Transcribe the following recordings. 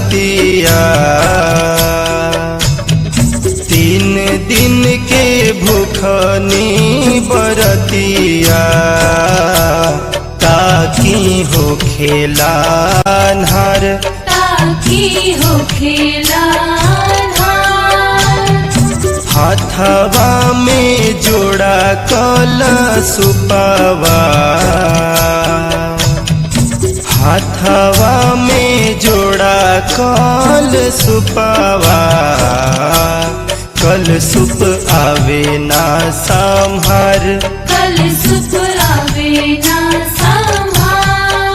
बरतिया तीन दिन के भूखनी बरतिया ताकि हो खेला अन्हार ताकि हो खेला हाथवा में जोड़ा कल सुपवा हाथवा में जोड़ा कल सुपवा कल सुप आवे ना संहार कल सुप आवे ना संभार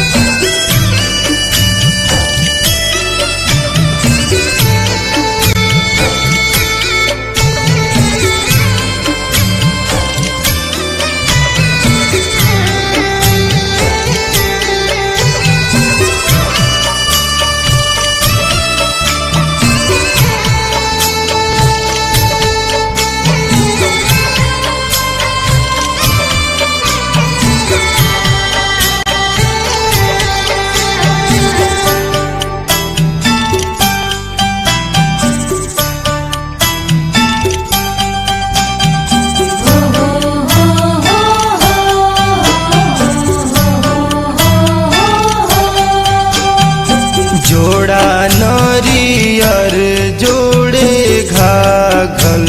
जोड़ा नरियर जोड़े घाघल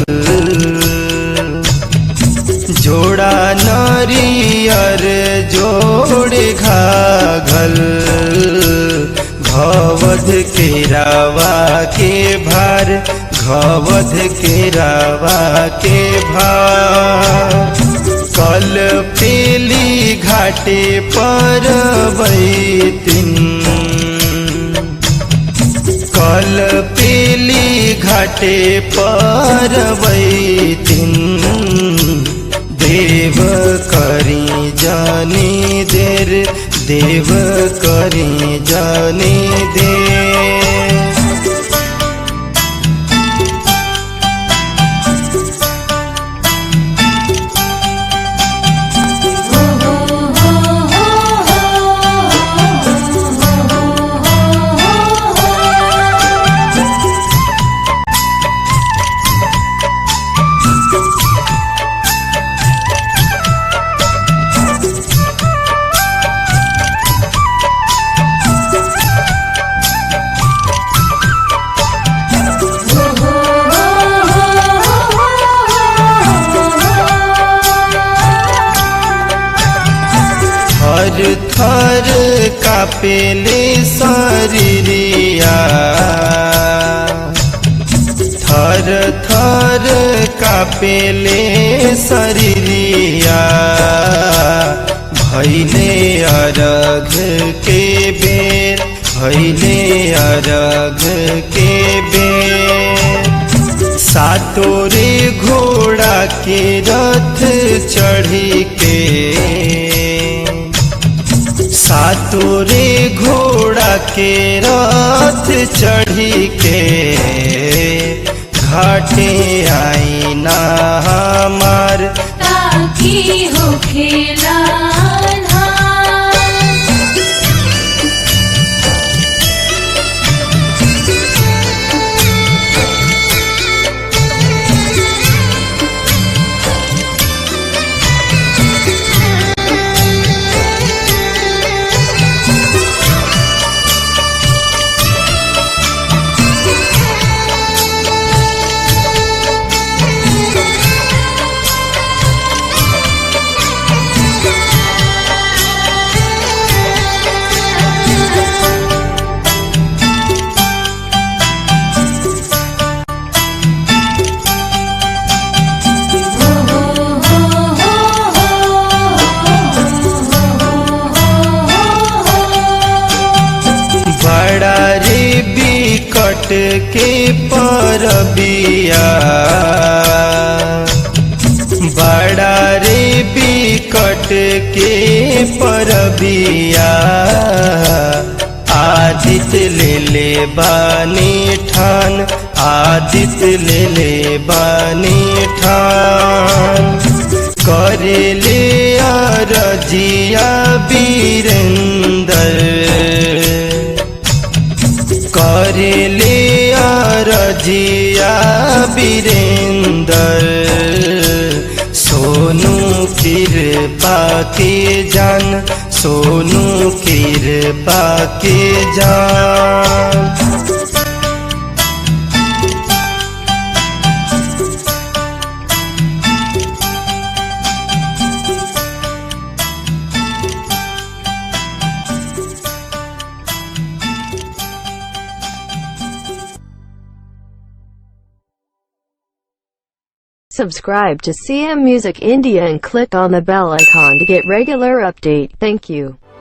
जोड़ा नरियर जोड़े घाघल घवध के रावा के भार घवध के रावा के भार कल पेली घाटे पर बैतिन कल पेली घाटे पर बैतिन देव करी जानी देर देव करी जानी देर थर थर कापेले शरीरिया थर थर कापेले शरीरिया भैले अरघ के बेर भैले अरघ के बेर सातोरे घोड़ा के रथ चढ़ी के सातोरे घोड़ा के रथ चढ़ी के घाटे आई ना हमार ताकि हो खेला बड़ा रे बिकट के परबिया बड़ा रे बिकट के परबिया आदित्य ले ले बानी ठान आदित्य ले ले बानी ठान करे ले रजिया वीरेंद्र करेले रजिया वीरेंदर सोनू कृपा के जान सोनू कृपा के जान Subscribe to CM Music India and click on the bell icon to get regular update. Thank you.